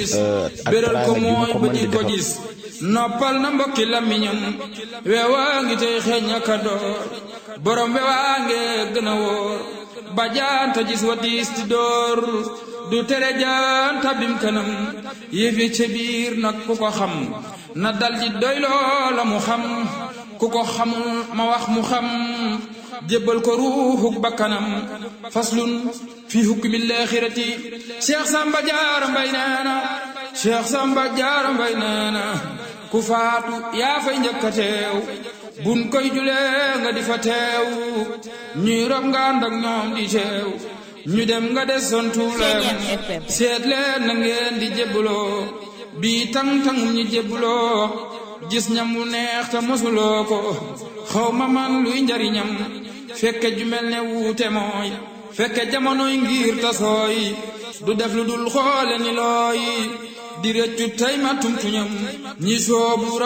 béral ko mooy ba di ko gis noppal na mbokki làmmiñam weewaa ngi tey xeeñ aka door borom weewaa nge gën a wóor ba jaanta gis wa diis di door du tere jaanta bim kanam yëfi ca biir nag ku ko xam na dal di doy loola mu xam ku ko xamul ma wax mu xam jébbal ko ruuxuk bakkanam faslun fi hukmi laaxirati Cheikh Samba Jaara Mbay nee na Cheikh Samba Jaara Mbay nee na ku faatu yaa fay njëkk a teew buñ koy julee nga di fa teew ñuy rob nga ànd ak ñoom di teew ñu dem nga des sontu leen seet leen na ngeen di jébbuloo bii tang-tangum ñi jébbuloo gis ñam wu neex te mosuloo ko xaw ma man luy njariñam fekke ju mel ne wuute mooy fekke jamonoy ngir tasooy du def lu dul xoole ni looy di rëccu tey ma tumtuñam ñi soobu